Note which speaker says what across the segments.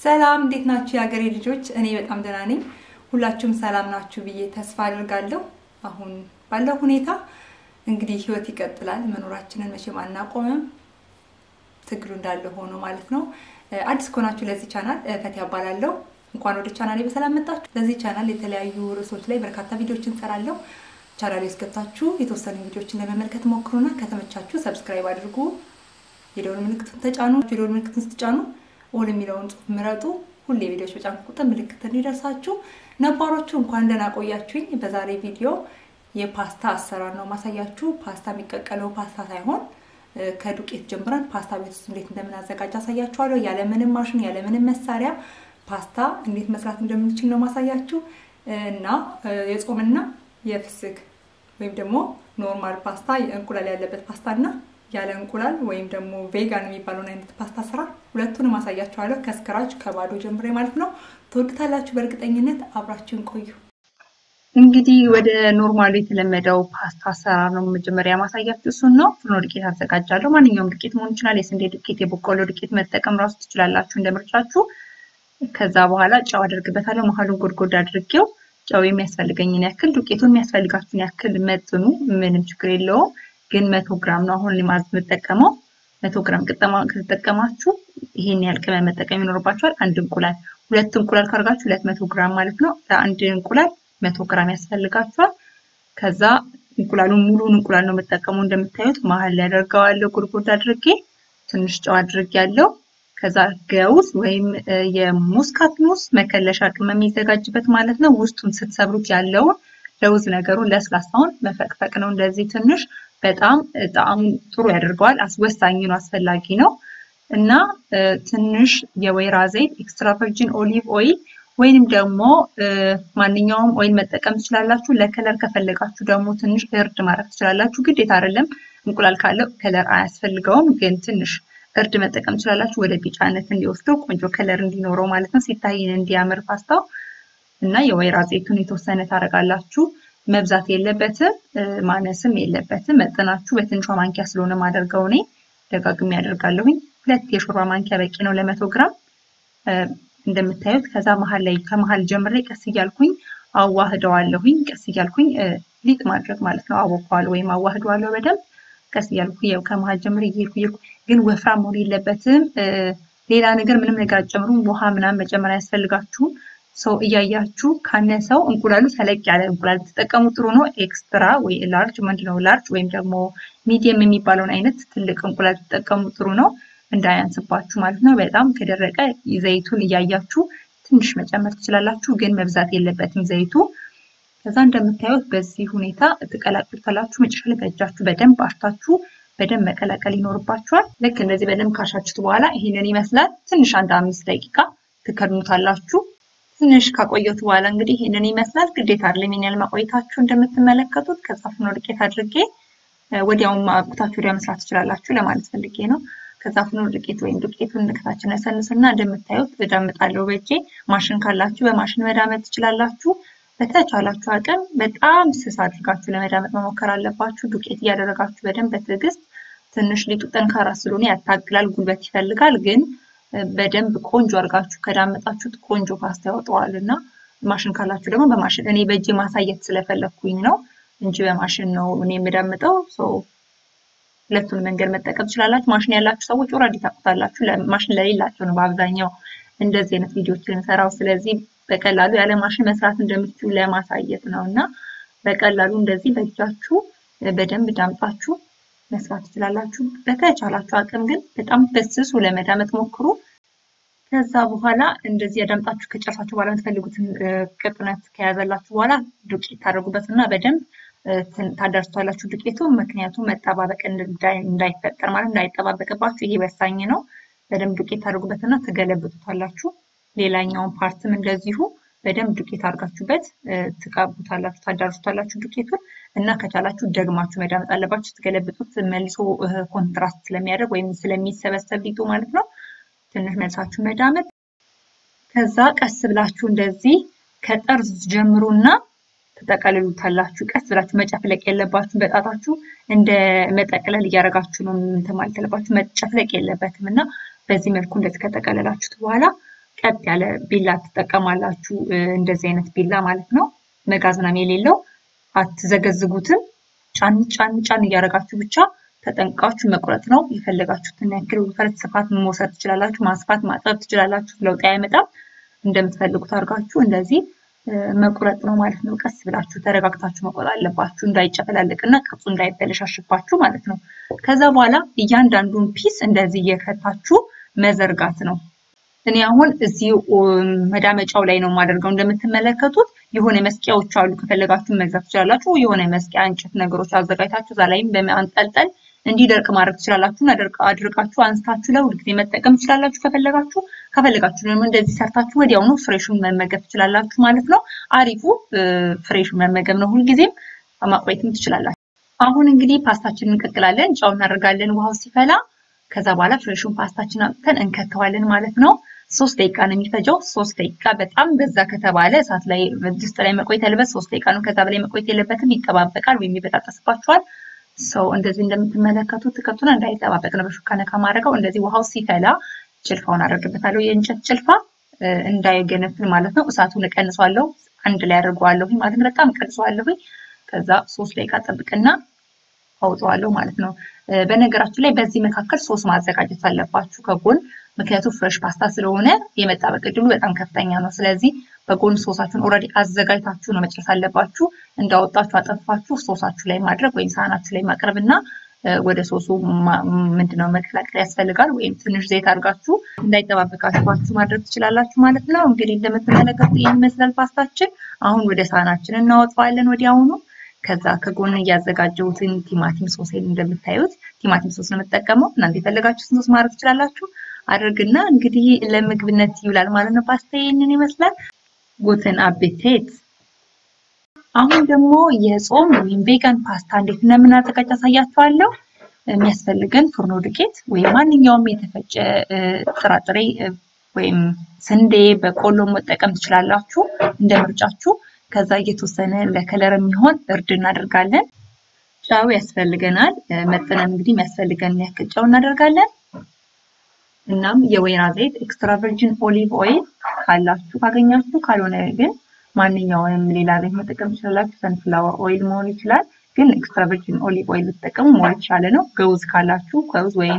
Speaker 1: ሰላም እንዴት ናችሁ የሀገሬ ልጆች? እኔ በጣም ደህና ነኝ። ሁላችሁም ሰላም ናችሁ ብዬ ተስፋ አድርጋለሁ። አሁን ባለው ሁኔታ እንግዲህ ህይወት ይቀጥላል። መኖራችንን መቼም አናቆምም። ትግሉ እንዳለ ሆኖ ማለት ነው። አዲስ ከሆናችሁ ለዚህ ቻናል ፈት ያባላለሁ። እንኳን ወደ ቻናሌ በሰላም መጣችሁ። ለዚህ ቻናል የተለያዩ ርዕሶች ላይ በርካታ ቪዲዮዎችን እንሰራለሁ። ቻናሌ ውስጥ ገብታችሁ የተወሰኑ ቪዲዮዎችን ለመመልከት ሞክሩና ከተመቻችሁ ሰብስክራይብ አድርጉ። የደወል ምልክቱን ተጫኑ። የደወል ምልክቱን ስትጫኑ ኦል የሚለውን ጽሑፍ ምረጡ። ሁሌ ቪዲዮዎች በጫንኩ ቁጥር ምልክት እንዲደርሳችሁ። ነባሮቹ እንኳን ደህና ቆያችሁኝ። በዛሬ ቪዲዮ የፓስታ አሰራር ነው ማሳያችሁ። ፓስታ የሚቀቀለው ፓስታ ሳይሆን ከዱቄት ጀምረን ፓስታ ቤት ውስጥ እንዴት እንደምናዘጋጅ አሳያችኋለሁ። ያለምንም ማሽን ያለምንም መሳሪያ ፓስታ እንዴት መስራት እንደምንችል ነው ማሳያችሁ እና የጾምና የፍስክ ወይም ደግሞ ኖርማል ፓስታ እንቁላል ያለበት ፓስታ እና ያለ እንቁላል ወይም ደግሞ ቬጋን የሚባለውን አይነት ፓስታ ስራ ሁለቱንም አሳያችኋለሁ። ከስክራች ከባዶ ጀምሬ ማለት ነው። ትወዱታላችሁ በእርግጠኝነት። አብራችሁን ቆዩ። እንግዲህ ወደ ኖርማሉ የተለመደው ፓስታ አሰራር ነው መጀመሪያ ማሳያችሁ እሱን ነው። ፍርኖ ዱቄት አዘጋጃለሁ። ማንኛውም ዱቄት መሆን ይችላል። የስንዴ ዱቄት፣ የበቆሎ ዱቄት መጠቀም ራሱ ትችላላችሁ እንደ ምርጫችሁ። ከዛ በኋላ ጨው አደርግበታለሁ። መሀሉን ጎድጎድ አድርጌው ጨው የሚያስፈልገኝን ያክል ዱቄቱን የሚያስፈልጋችሁን ያክል መጥኑ። ምንም ችግር የለውም። ግን መቶ ግራም ነው አሁን ሊማዝ የምጠቀመው። መቶ ግራም ከተጠቀማችሁ ይሄን ያህል ቅመም መጠቀም ይኖርባችኋል። አንድ እንቁላል ሁለት እንቁላል ካርጋችሁ ሁለት መቶ ግራም ማለት ነው። ለአንድ እንቁላል መቶ ግራም ያስፈልጋችኋል። ከዛ እንቁላሉን ሙሉን እንቁላል ነው የምጠቀመው። እንደምታዩት መሀል ላይ አደርገዋለሁ ጉድጉድ አድርጌ ትንሽ ጨው አድርጌ ያለው ከዛ ገውዝ ወይም የሙስካት ሙስ መከለሻ ቅመም የሚዘጋጅበት ማለት ነው። ውስጡን ስትሰብሩት ያለውን ለውዝ ነገሩን ለስላሳውን መፈቅፈቅ ነው። እንደዚህ ትንሽ በጣም ጣዕሙ ጥሩ ያደርገዋል። አስወሳኝ ነው፣ አስፈላጊ ነው እና ትንሽ የወይራ ዘይት ኤክስትራ ቨርጂን ኦሊቭ ኦይል ወይንም ደግሞ ማንኛውም ኦይል መጠቀም ትችላላችሁ። ለከለር ከፈለጋችሁ ደግሞ ትንሽ እርድ ማድረግ ትችላላችሁ። ግዴታ አይደለም። እንቁላል ካለው ከለር አያስፈልገውም፣ ግን ትንሽ እርድ መጠቀም ትችላላችሁ። ወደ ቢጫነት እንዲወስደው ቆንጆ ከለር እንዲኖረው ማለት ነው። ሲታይን እንዲያምር ፓስታው እና የወይራ ዘይቱን የተወሰነ ታደርጋላችሁ። መብዛት የለበትም ማነስም የለበትም። መጠናችሁ በትንሿ ማንኪያ ስለሆነ ማደርገው እኔ ደጋግሜ ያደርጋለሁኝ። ሁለት የሾርባ ማንኪያ በቂ ነው ለመቶ ግራም እንደምታዩት። ከዛ መሀል ላይ ከመሀል ጀምሬ ቀስ እያልኩኝ አዋህደዋለሁኝ። ቀስ እያልኩኝ ሊጥ ማድረግ ማለት ነው። አቦኳዋለሁ ወይም አዋህደዋለሁ በደንብ ቀስ እያልኩ ያው ከመሀል ጀምሬ እየሄድኩ እየሄድኩ ግን ወፍራም መሆን የለበትም። ሌላ ነገር ምንም ነገር አትጨምሩም። ውሃ ምናምን መጨመር አያስፈልጋችሁም። ሰው እያያችሁ ካነሰው እንቁላሉ ተለቅ ያለ እንቁላል ተጠቀሙ፣ ጥሩ ነው። ኤክስትራ ወይ ላርጅ ምንድነው ላርጅ ወይም ደግሞ ሚዲየም የሚባለውን አይነት ትልቅ እንቁላል ተጠቀሙ፣ ጥሩ ነው። እንዳያንስባችሁ ማለት ነው። በጣም ከደረቀ ዘይቱን እያያችሁ ትንሽ መጨመር ትችላላችሁ፣ ግን መብዛት የለበትም ዘይቱ። ከዛ እንደምታዩት በዚህ ሁኔታ ትቀላቅሉታላችሁ። መጨረሻ ላይ በእጃችሁ በደንብ አሽታችሁ በደንብ መቀላቀል ይኖርባችኋል። ልክ እንደዚህ በደንብ ካሻችሁት በኋላ ይህንን ይመስላል። ትንሽ አንድ አምስት ደቂቃ ትከድኑታላችሁ። ትንሽ ካቆየሁት በኋላ እንግዲህ ይህንን ይመስላል። ግዴታ አይደለም ይሄን ያህል ማቆየታችሁ እንደምትመለከቱት። ከዛ ፍርኖ ዱቄት አድርጌ ወዲያውም አብኩታችሁ ወዲያ መስራት ትችላላችሁ ለማለት ፈልጌ ነው። ከዛ ፍርኖ ዱቄት ወይም ዱቄቱን ከታችን ያሰንስና እንደምታዩት እዳምጣለሁ በእጄ። ማሽን ካላችሁ በማሽን መዳመጥ ትችላላችሁ። በተቻላችሁ አቅም በጣም ስስ አድርጋችሁ ለመዳመጥ መሞከር አለባችሁ። ዱቄት እያደረጋችሁ በደንብ በትዕግስት ትንሽ ሊጡ ጠንካራ ስለሆነ ያታግላል፣ ጉልበት ይፈልጋል ግን በደንብ ቆንጆ አድርጋችሁ ከዳመጣችሁት ቆንጆ ፓስታ ያወጣዋል። እና ማሽን ካላችሁ ደግሞ በማሽን እኔ በእጅ ማሳየት ስለፈለግኩኝ ነው እንጂ በማሽን ነው እኔ የምዳምጠው። ሁለቱን መንገድ መጠቀም ትችላላችሁ። ማሽን ያላችሁ ሰዎች ኦልሬዲ ታውቁታላችሁ። ማሽን ለሌላቸው ነው በአብዛኛው እንደዚህ አይነት ቪዲዮዎች የምሰራው። ስለዚህ በቀላሉ ያለ ማሽን መስራት እንደምትችሉ ለማሳየት ነው እና በቀላሉ እንደዚህ በእጃችሁ በደንብ ዳምጣችሁ መስራት ትችላላችሁ። በተቻላችሁ አቅም ግን በጣም በስሱ ለመዳመጥ ሞክሩ። ከዛ በኋላ እንደዚህ ያዳምጣችሁ ከጨርሳችሁ በኋላ የምትፈልጉትን ቅጥነት ከያዘላችሁ በኋላ ዱቄት ታደርጉበት እና በደንብ ታዳርሷላችሁ ዱቄቱ። ምክንያቱም መጠባበቅ እንዳይፈጠር ማለት እንዳይጠባበቅባችሁ ይሄ ወሳኝ ነው። በደንብ ዱቄት ታደርጉበትና ትገለብጡታላችሁ። ሌላኛውን ፓርትም እንደዚሁ በደንብ ዱቄት አድርጋችሁበት ትቀቡታላችሁ፣ ታዳርሱታላችሁ ዱቄቱን እና ከቻላችሁ ደግማችሁ መዳመጥ አለባችሁ። ስትገለብጡት መልሶ ኮንትራስት ስለሚያደርግ ወይም ስለሚሰበሰብ ሊጡ ማለት ነው። ትንሽ መልሳችሁ መዳመጥ። ከዛ ቀስ ብላችሁ እንደዚህ ከጠርዝ ጀምሩና ትጠቀልሉታላችሁ። ቀስ ብላችሁ መጨፍለቅ የለባችሁ። በጣታችሁ እንደ መጠቅለል እያደረጋችሁ ነው እንትን ማለት ያለባችሁ። መጨፍለቅ የለበትም እና በዚህ መልኩ እንደዚህ ከጠቀለላችሁት በኋላ
Speaker 2: ቀጥ ያለ ቢላ ትጠቀማላችሁ። እንደዚህ አይነት ቢላ ማለት ነው። መጋዝ ምናምን የሌለው አትዘገዝጉትም። ጫን ጫን ጫን እያደረጋችሁ ብቻ ተጠንቅቃችሁ መቁረጥ ነው። የፈለጋችሁትን ያክል ውፍረት፣ ስፋት መውሰድ ትችላላችሁ። ማስፋት ማጥበብ ትችላላችሁ። ለውጥ አይመጣም። እንደምትፈልጉት አድርጋችሁ እንደዚህ መቁረጥ ነው ማለት ነው። ቀስ ብላችሁ ተረጋግታችሁ መቁረጥ አለባችሁ፣ እንዳይጨፈላልቅና ቅርጹ እንዳይበለሻሽባችሁ ማለት ነው። ከዛ በኋላ እያንዳንዱን ፒስ እንደዚህ እየከታችሁ መዘርጋት ነው። እኔ አሁን እዚህ መዳመጫው ላይ ነው የማደርገው። እንደምትመለከቱት የሆነ መስቂያዎች አሉ። ከፈለጋችሁ መግዛት ትችላላችሁ። የሆነ መስቂያ እንጨት ነገሮች አዘጋጅታችሁ እዛ ላይም በማንጠልጠል እንዲደርቅ ማድረግ ትችላላችሁ። አድርቃችሁ አንስታችሁ ለሁል ጊዜ መጠቀም ትችላላችሁ ከፈለጋችሁ። ከፈለጋችሁ ደግሞ እንደዚህ ሰርታችሁ ወዲያውኑ ፍሬሹን መመገብ ትችላላችሁ ማለት ነው። አሪፉ ፍሬሹን መመገብ ነው። ሁልጊዜም ማቆየትም ትችላላችሁ። አሁን እንግዲህ ፓስታችንን እንቀቅላለን። ጨው እናደርጋለን ውሃው ሲፈላ። ከዛ በኋላ ፍሬሹን ፓስታችን አውጥተን እንከተዋለን ማለት ነው። ሶስት ደቂቃ ነው የሚፈጀው። ሶስት ደቂቃ በጣም በዛ ከተባለ እሳት ላይ ድስት ላይ መቆየት ያለበት ሶስት ደቂቃ ነው። ከዛ በላይ መቆየት የለበትም። ይጠባበቃል ወይም ይበጣጠስባችኋል። ሰው እንደዚህ እንደምትመለከቱት ትከቱን እንዳይጠባበቅ ነው በሹካ ነካ ማድረገው። እንደዚህ ውሃው ሲፈላ ጭልፋውን አደርግበታለሁ። የእንጨት ጭልፋ እንዳይገነፍል ማለት ነው። እሳቱን እቀንሷለሁ፣ አንድ ላይ አድርገዋለሁ ማለት ነው። በጣም እቀንሷለሁ። ከዛ ሶስት ደቂቃ ጠብቅና አውጠዋለሁ ማለት ነው። በነገራችን ላይ በዚህ መካከል ሶስ ማዘጋጀት አለባችሁ ከጎን ምክንያቱም ፍሬሽ ፓስታ ስለሆነ የመጣበቅ ዕድሉ በጣም ከፍተኛ ነው። ስለዚህ በጎን ሶሳችሁን ኦልሬዲ አዘጋጅታችሁ ነው መጨረስ አለባችሁ። እንዳወጣችሁ አጠፋችሁ ሶሳችሁ ላይ ማድረግ ወይም ሳህናችሁ ላይ ማቅረብ እና ወደ ሶሱ ምንድነው መቀላቀል ያስፈልጋል። ወይም ትንሽ ዘይት አድርጋችሁ እንዳይጠባበቃችኋችሁ ማድረግ ትችላላችሁ ማለት ነው። እንግዲህ እንደምትመለከቱት ይህን ይመስላል ፓስታችን። አሁን ወደ ሳህናችን እናወጣዋለን ወዲያውኑ። ከዛ ከጎን እያዘጋጀሁትን ቲማቲም ሶሴን እንደምታዩት ቲማቲም ሶስ ነው የምጠቀመው። እናንተ የፈለጋችሁትን ሶስ ማድረግ ትችላላችሁ። አድርግና እንግዲህ ለምግብነት ይውላል ማለት ነው። ፓስታ ይህንን ይመስላል። ጉተን አቤቴት። አሁን ደግሞ የጾም ወይም ቬጋን ፓስታ እንዴት እንደምናዘጋጅ አሳያችኋለሁ። የሚያስፈልገን ፉርኖ ዱቄት ወይም ማንኛውም የተፈጨ ጥራጥሬ ወይም ስንዴ፣ በቆሎ መጠቀም ትችላላችሁ እንደ ምርጫችሁ። ከዛ እየተወሰነ ለከለር የሚሆን እርድ እናደርጋለን። ጨው ያስፈልገናል። መጠነን እንግዲህ የሚያስፈልገን ያክል ጨው እናደርጋለን። እናም የወይራ ዘይት ኤክስትራ ቨርጂን ኦሊቭ ኦይል ካላችሁ ካገኛችሁ፣ ካልሆነ ግን ማንኛውንም ሌላ ዘይት መጠቀም ትችላላችሁ። ሰንፍላወር ኦይል መሆን ይችላል፣ ግን ኤክስትራ ቨርጂን ኦሊቭ ኦይል ብትጠቀሙ ሞር የተሻለ ነው። ገውዝ ካላችሁ ገውዝ ወይም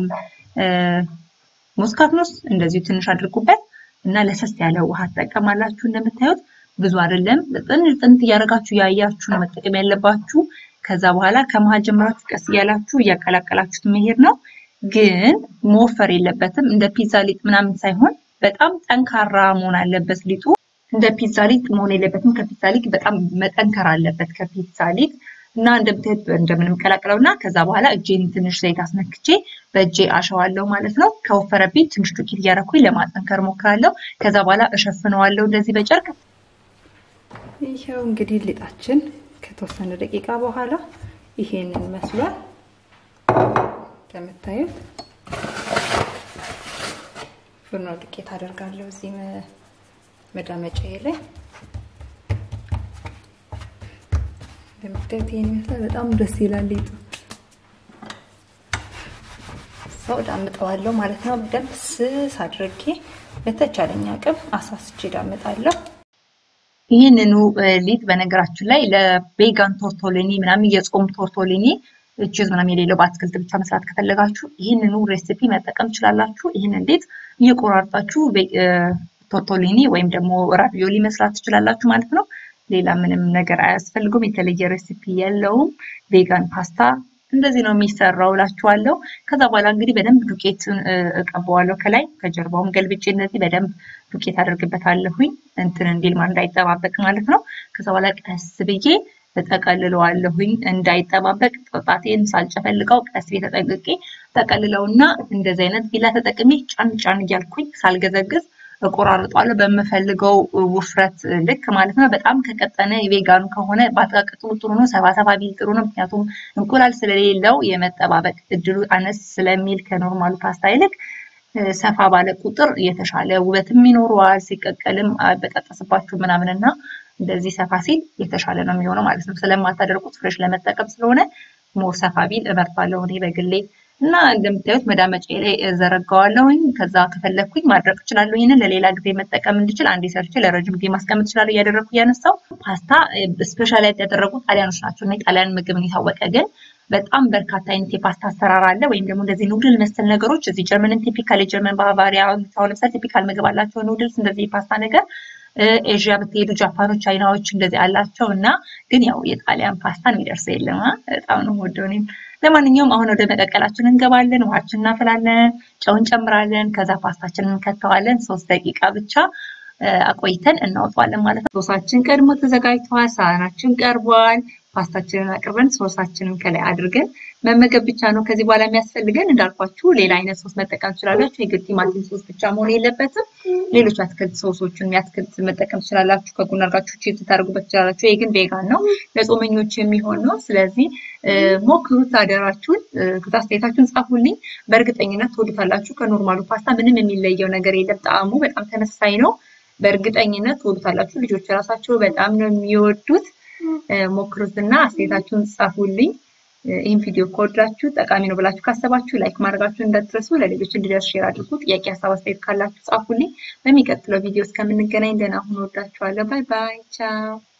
Speaker 2: ሙስካትኑስ እንደዚሁ ትንሽ አድርጉበት እና ለሰስ ያለ ውሃ ትጠቀማላችሁ። እንደምታዩት ብዙ አይደለም፣ ጥንት ጥንት እያደረጋችሁ ያያችሁ ነው መጠቀም ያለባችሁ። ከዛ በኋላ ከመሀል ጀምራችሁ ቀስ እያላችሁ እያቀላቀላችሁት መሄድ ነው። ግን መወፈር የለበትም። እንደ ፒዛ ሊጥ ምናምን ሳይሆን በጣም ጠንካራ መሆን አለበት ሊጡ። እንደ ፒዛ ሊጥ መሆን የለበትም። ከፒዛ ሊጥ በጣም መጠንከር አለበት ከፒዛ ሊጥ እና እንደምታዩት እንደምንም ቀላቅለው እና ከዛ በኋላ እጄን ትንሽ ዘይት አስነክቼ በእጄ አሸዋለሁ ማለት ነው። ከወፈረብኝ ትንሽ ዱቄት እያደረኩኝ ለማጠንከር ሞክራለሁ። ከዛ በኋላ እሸፍነዋለሁ እንደዚህ በጨርቅ።
Speaker 1: ይኸው እንግዲህ ሊጣችን ከተወሰነ ደቂቃ በኋላ ይሄንን መስሏል። እንደምታዩት ፍርኖ ዱቄት አደርጋለሁ እዚህ መዳመጫዬ ላይ እንደምታዩት ይሄን ይመስላል። በጣም ደስ ይላል ሊጡ። ሰው ዳምጠዋለሁ ማለት ነው። በደንብ ስስ አድርጌ በተቻለኝ አቅም አሳስቼ ዳምጣለሁ።
Speaker 2: ይህንኑ ሊጥ በነገራችን ላይ ለቬጋን ቶርቶሊኒ ምናምን የጾም ቶርቶሊኒ ቺዝ ምናምን የሌለው በአትክልት ብቻ መስራት ከፈለጋችሁ ይህንኑ ሬሲፒ መጠቀም ትችላላችሁ። ይህንን ሊጥ እየቆራርጣችሁ ቶርቶሊኒ ወይም ደግሞ ራቪዮሊ መስራት ትችላላችሁ ማለት ነው። ሌላ ምንም ነገር አያስፈልገውም። የተለየ ሬሲፒ የለውም። ቬጋን ፓስታ እንደዚህ ነው የሚሰራው እላችኋለሁ። ከዛ በኋላ እንግዲህ በደንብ ዱቄትን እቀባዋለሁ ከላይ ከጀርባውም ገልብጬ እንደዚህ በደንብ ዱቄት አደርግበታለሁኝ እንትን እንዲል እንዳይጠባበቅ ማለት ነው። ከዛ በኋላ ቀስ ብዬ እጠቀልለዋለሁኝ እንዳይጠባበቅ ጣቴን ሳልጨፈልቀው ቀስ ብዬ ተጠንቅቄ ጠቀልለውና እንደዚህ አይነት ቢላ ተጠቅሜ ጫን ጫን እያልኩኝ ሳልገዘግዝ እቆራርጧለሁ በምፈልገው ውፍረት ልክ ማለት ነው። በጣም ከቀጠነ የቬጋኑ ከሆነ ባጠቃቅጡ ጥሩ ነው። ሰባ ሰባ ቢል ጥሩ ነው። ምክንያቱም እንቁላል ስለሌለው የመጠባበቅ እድሉ አነስ ስለሚል ከኖርማሉ ፓስታ ይልቅ ሰፋ ባለ ቁጥር የተሻለ ውበትም ይኖረዋል። ሲቀቀልም በቀጠስባችሁ ምናምን እና እንደዚህ ሰፋ ሲል የተሻለ ነው የሚሆነው ማለት ነው። ስለማታደርጉት ፍሬሽ ለመጠቀም ስለሆነ ሞር ሰፋ ቢል እመርጣለሁ እኔ በግሌ እና እንደምታዩት መዳመጫ ላይ ዘረጋዋለሁኝ። ከዛ ከፈለግኩኝ ማድረቅ እችላለሁ። ይህንን ለሌላ ጊዜ መጠቀም እንድችል አንዴ ሰርቼ ለረጅም ጊዜ ማስቀመጥ እችላለሁ። እያደረግኩ እያነሳው ፓስታ ስፔሻላይዝ ያደረጉ ጣሊያኖች ናቸው እና የጣሊያን ምግብ ነው የታወቀ ግን በጣም በርካታ አይነት የፓስታ አሰራር አለ። ወይም ደግሞ እንደዚህ ኑድል መሰል ነገሮች እዚህ ጀርመንን ቲፒካል የጀርመን ባቫሪያ አሁን ለምሳሌ ቲፒካል ምግብ አላቸው ኑድልስ፣ እንደዚህ የፓስታ ነገር ኤዥያ ብትሄዱ ጃፓኖች፣ ቻይናዎች እንደዚህ አላቸው እና ግን ያው የጣሊያን ፓስታን የሚደርሰው የለም። በጣም ነው የምወደው እኔም። ለማንኛውም አሁን ወደ መቀቀላችን እንገባለን። ውሃችን እናፈላለን፣ ጨው እንጨምራለን። ከዛ ፓስታችንን እንከተዋለን። ሶስት ደቂቃ ብቻ አቆይተን እናወጣዋለን ማለት ነው። ሶሳችን ቀድሞ ተዘጋጅተዋል። ሳህናችን ቀርቧል። ፓስታችንን አቅርበን ሶሳችንን ከላይ አድርገን መመገብ ብቻ ነው ከዚህ በኋላ የሚያስፈልገን። እንዳልኳችሁ ሌላ አይነት ሶስ መጠቀም ትችላላችሁ። የግድ ቲማቲም ሶስ ብቻ መሆን የለበትም። ሌሎች አትክልት ሶሶችን የአትክልት መጠቀም ትችላላችሁ። ከጎን አድርጋችሁ ቺፕስ ታደርጉበት ትችላላችሁ። ይህ ግን ቬጋን ነው፣ ለጾመኞች የሚሆን ነው። ስለዚህ ሞክሩት፣ አደራችሁን። ከዛ አስተያየታችሁን ጻፉልኝ። በእርግጠኝነት ትወዱታላችሁ። ከኖርማሉ ፓስታ ምንም የሚለየው ነገር የለም። ጣዕሙ በጣም ተመሳሳይ ነው። በእርግጠኝነት ትወዱታላችሁ። ልጆች ራሳቸው በጣም ነው የሚወዱት። ሞክሩትና አስተያየታችሁን ጻፉልኝ። ይህን ቪዲዮ ከወዳችሁ ጠቃሚ ነው ብላችሁ ካሰባችሁ ላይክ ማድረጋችሁን እንዳትረሱ። ለሌሎች እንዲደርስ ሼር አድርጉ። ጥያቄ፣ ሀሳብ፣ አስተያየት ካላችሁ ጻፉልኝ። በሚቀጥለው ቪዲዮ እስከምንገናኝ ደህና ሁኑ። ወዳችኋለሁ። ባይ ባይ። ቻው